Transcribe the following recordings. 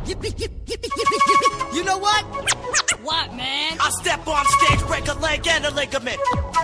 You know what? What, man? I step on stage, break a leg and a ligament.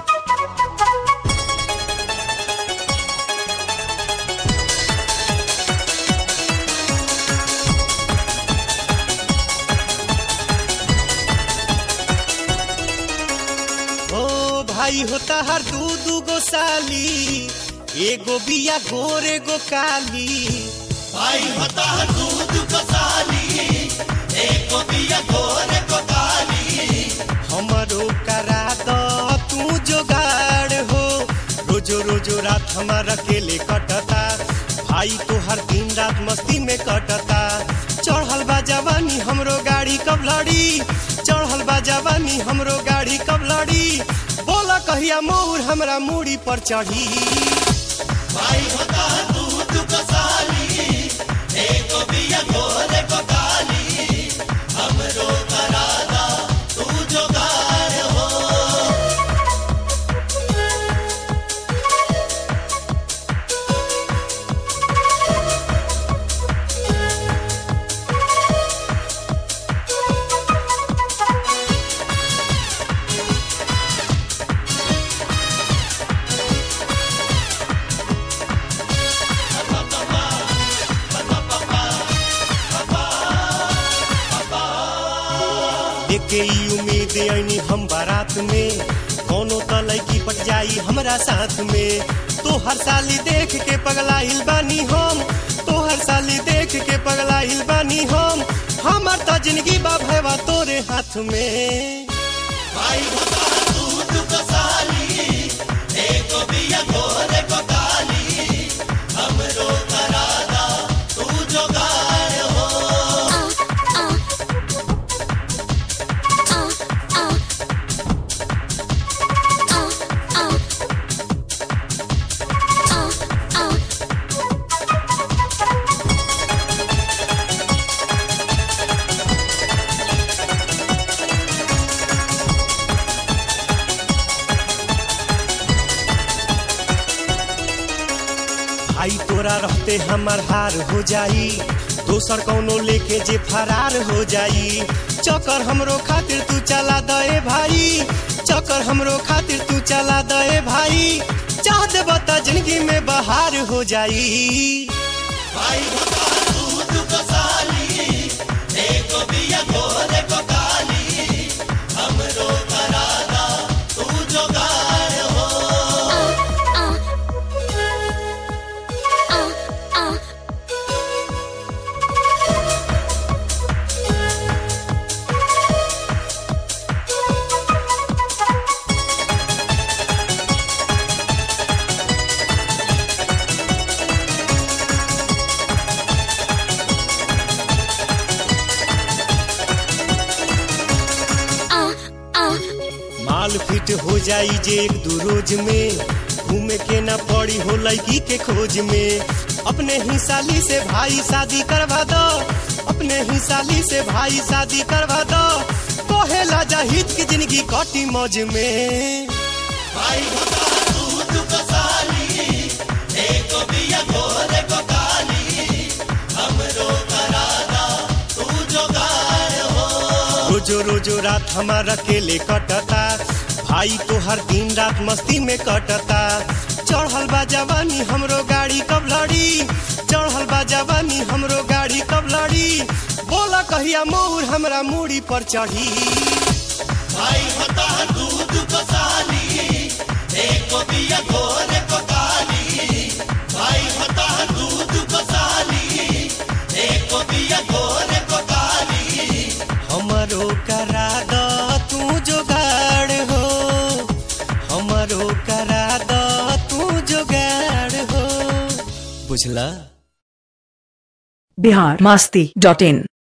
ओ भाई होता हर दू दू गो साली एगो बिया गोर एगो काली भाई होता है दूध को साली एको बिया गोरे को काली हमरो करा दो तू जोगाड़ हो रोजो रोजो रात हमार अकेले कटता भाई तो हर दिन रात मस्ती में कटता चढ़ल बा जवानी हमरो गाड़ी कब लड़ी चढ़ल बा जवानी हमरो गाड़ी कब लड़ी बोला कहिया मोर हमरा मूड़ी पर चढ़ी भाई होता है दूध को साली एको बिया गोरे को काली हमरो करादा तू जोगार हो देखे ई उम्मीद ऐनी हम बारात में कोनो त लड़की पट जाई हमरा साथ में तो हर साली देख के पगलाइल बानी हम तो हर साली देख के पगलाइल बानी हम हमर त जिंदगी बा भैवा तोरे हाथ में भाई होता है दूध को साली एको बिया गोरे को काली हमरो करादा तू जोगार हो भाई तोरा रहते हमर हार हो जाई दोसर कौनो लेके जे फरार हो जाई चक्कर हमरो खातिर तू चला दे भाई चक्कर हमरो खातिर तू चला दे भाई चाह दे बता जिंदगी में बहार हो जाई भाई होता है दूध को साली एको बिया गोरे को काली हमरो करादा तू जोगार हो माल फिट हो जाई जे एक दू रोज में घूमे के ना पड़ी हो लड़की के खोज में अपने ही साली से भाई शादी करवा दो अपने ही साली से भाई शादी करवा दो कहेला जाहिद की जिंदगी कटी मौज में भाई होता है दूध को साली एको बिया गोरे को काली हमरो करादा तू जोगार हो रोजो रोजो रात हमार अकेले कटता भाई तो हर दिन रात मस्ती में कटता चढ़ल बा जवानी हमरो गाड़ी कब लड़ी चढ़ल बा जवानी हमरो गाड़ी कब लड़ी बोला कहिया मोर हमरा मूड़ी पर चढ़ी भाई होता है दूध को साली एको बिया गोरे को काली भाई होता है दूध को साली एको बिया गोरे को काली हमरो करा द तू जोगाड़ हो हमरो करा द तू जोगाड़ हो बुझला बिहार मास्ती डॉट इन